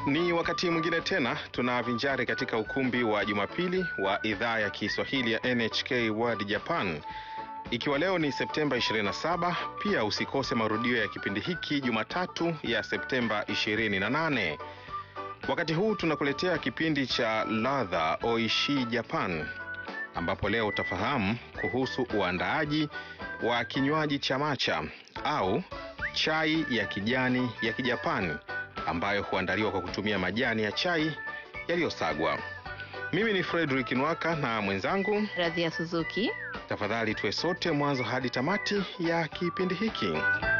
Ni wakati mwingine tena tunavinjari katika ukumbi wa Jumapili wa idhaa ya Kiswahili ya NHK World Japan. Ikiwa leo ni Septemba 27, pia usikose marudio ya kipindi hiki Jumatatu ya Septemba 28. Wakati huu tunakuletea kipindi cha ladha Oishi Japan, ambapo leo utafahamu kuhusu uandaaji wa kinywaji cha matcha au chai ya kijani ya Kijapani ambayo huandaliwa kwa kutumia majani ya chai yaliyosagwa. Mimi ni Frederick Nwaka na mwenzangu, Radhia Suzuki. tafadhali tuwe sote mwanzo hadi tamati ya kipindi hiki.